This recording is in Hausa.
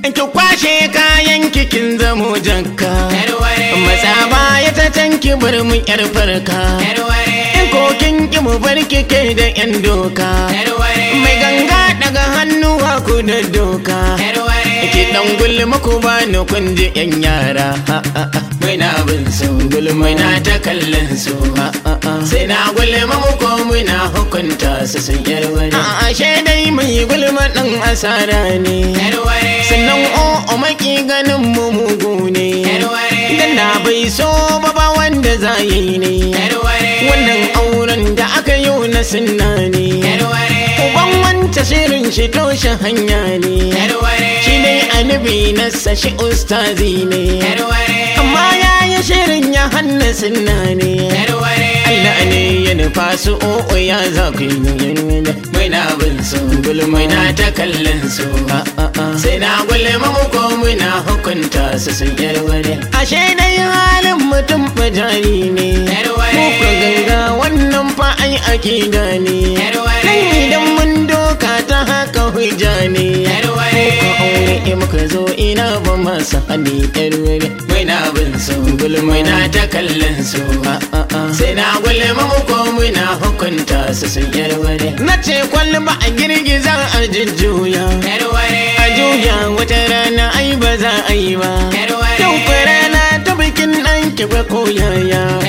ki kwashe kayan kikin zamo jakka Yarware. matsa baya ta can ki bar mu yar farka Yarware. in kokin ki mu bar ki kai da yan doka Yarware. mai ganga daga hannuwa ku da doka Yarware. ki dan gulma ku ba ni kun ji yan yara ha, ha, ha. mai na bin su gulma na ta kallon su ha, ha, ha. sai na gulma mu ko muna hukunta su sun yarware ashe dai mai gulma dan asara ne Yarware. sannan o maki ganin mu mugu ne Yarware. dan da bai so ba ba wanda za yi ne Yarware. wannan auren da aka yi na sunna ne Yarware. uban wanta shirin shi toshe hanya ne Yarware. shi dai annabi na sashi ustazi ne Yarware. amma ya yi shirin ya hanna sunna ne Yarware. Allah ne ya nufa su o'o ya za ku yi mai na bin su gulmai na ta kallon su sai na gulma mu ko muna hukunta su sun yarware ashe dai halin mutum bajari ne Yarware. mu ku ganga wannan fa ai akida ne Yarware. nan idan mun doka ta haka hujja ne Yarware. Ko ka aure in muka zo ina ba masa hali yarware mai na bin su gulmai na ta kallon su sai na gulma mu ko muna hukunta su sun yarware na ce kwalba a girgiza a jujjuya Yarware. a juya wata rana ai ba za a yi ba Yarware. yau kwa rana ta bikin ɗan ki ba ko yaya